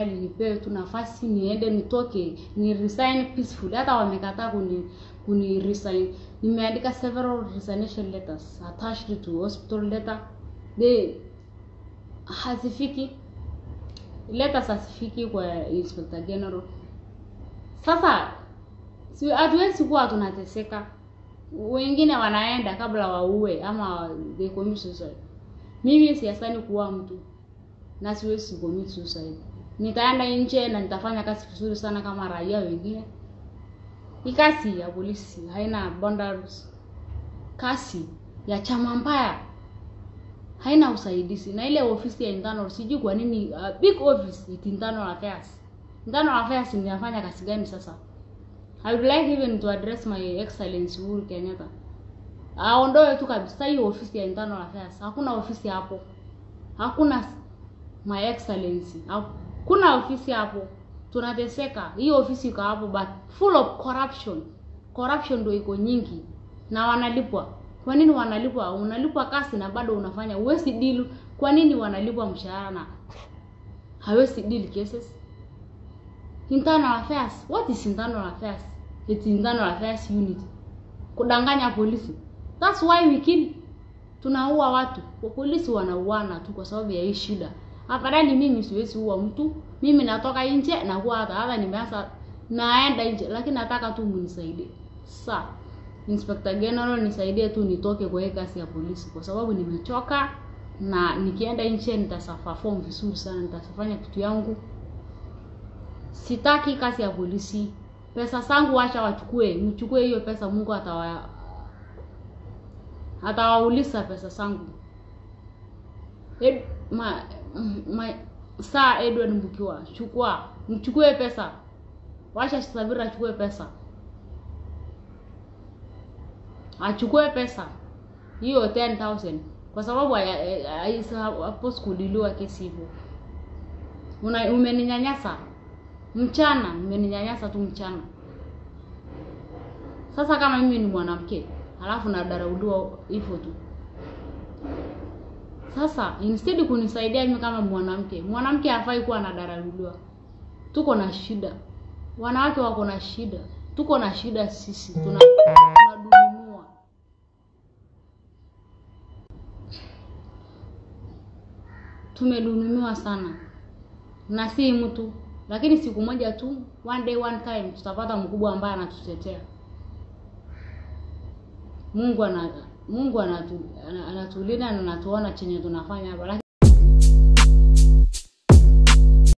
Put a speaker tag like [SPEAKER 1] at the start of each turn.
[SPEAKER 1] nipewe tu nafasi niende nitoke ni resign peacefully hata wamekataa kuni kuni resign nimeandika several resignation letters attached to hospital letter they hazifiki letters hazifiki kwa inspector general sasa si hatuwezi kuwa tunateseka wengine wanaenda kabla waue ama they commit suicide mimi siasani kuua mtu na siwezi commit suicide nitaenda nje na nitafanya kazi vizuri sana kama raia wengine hii kazi ya polisi haina boundaries kazi ya chama mbaya haina usaidizi na ile ofisi ya internal sijui kwa nini uh, big office it internal affairs internal affairs inafanya kazi gani sasa I would like even to address my excellency Uhuru Kenyatta aondoe tu kabisa hiyo ofisi ya internal affairs hakuna ofisi hapo hakuna my excellency hakuna ofisi hapo tunateseka hiyo ofisi iko hapo but full of corruption corruption ndio iko nyingi na wanalipwa kwa nini wanalipwa unalipwa kasi na bado unafanya huwezi deal kwa nini wanalipwa mshahara na hawezi deal cases internal affairs what is internal affairs it's internal affairs unit kudanganya polisi that's why we kill tunaua watu polisi wanauana tu kwa sababu ya hii shida afadhali mimi siwezi uwa mtu mimi natoka nje na kuwa hata hata nimeanza naenda nje lakini nataka tu mnisaidie sa inspector general nisaidie tu nitoke kwa hii kazi ya polisi kwa sababu nimechoka na nikienda nje nitasafaform vizuri sana nitafanya kitu yangu sitaki kazi ya polisi pesa zangu wacha wachukue mchukue hiyo pesa mungu atawa atawauliza pesa zangu Ed, ma, ma, saa Edward Mbukiwa chukua mchukue pesa wacha Sabira achukue pesa achukue pesa hiyo 10000 kwa sababu hapo sikudiliwa kesi hivyo una umeninyanyasa mchana umeninyanyasa tu mchana sasa kama mimi ni mwanamke halafu nadarauliwa hivyo tu sasa instead kunisaidia mimi kama mwanamke mwanamke hafai kuwa anadarauliwa tuko na shida wanawake wako na shida tuko na shida sisi tuna tunadhulumiwa tumedhulumiwa sana na si mtu lakini siku moja tu one day one time tutapata mkubwa ambaye anatutetea Mungu ana Mungu anatu, anatulinda na anatuona chenye tunafanya hapa